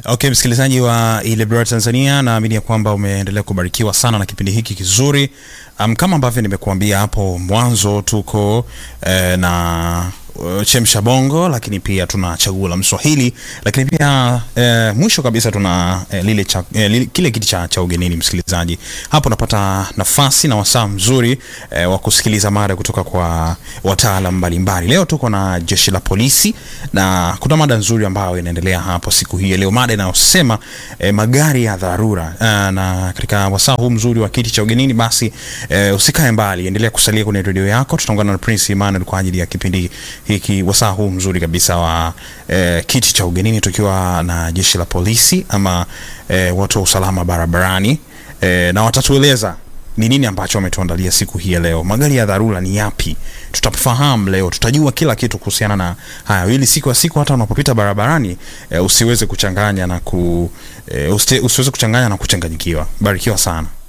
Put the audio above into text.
Okay, msikilizaji wa Ile Bora Tanzania, naamini ya kwamba umeendelea kubarikiwa sana na kipindi hiki kizuri. Um, kama ambavyo nimekuambia hapo mwanzo, tuko eh, na uh, chemsha bongo, lakini pia tuna chaguo la Mswahili, lakini pia eh, mwisho kabisa tuna eh, lile cha, eh, lile, kile kiti cha, cha ugenini. Msikilizaji, hapo unapata nafasi na wasaa mzuri eh, wa kusikiliza mada kutoka kwa wataalam mbalimbali. Leo tuko na jeshi la polisi na kuna mada nzuri ambayo inaendelea hapo siku hii ya leo, mada inayosema eh, magari ya dharura. Ah, na katika wasaa huu mzuri wa kiti cha ugenini, basi eh, usikae mbali, endelea kusalia kwenye redio yako. Tutaungana na Prince Emmanuel kwa ajili ya kipindi hiki, wasaa huu mzuri kabisa wa eh, kiti cha ugenini, tukiwa na jeshi la polisi ama eh, watu wa usalama barabarani eh, na watatueleza ni nini ambacho wametuandalia siku hii ya leo. Magari ya dharura ni yapi? Tutafahamu leo, tutajua kila kitu kuhusiana na haya, ili siku ya siku hata unapopita barabarani e, usiweze kuchanganya na ku e, usiweze kuchanganya na kuchanganyikiwa. Barikiwa sana.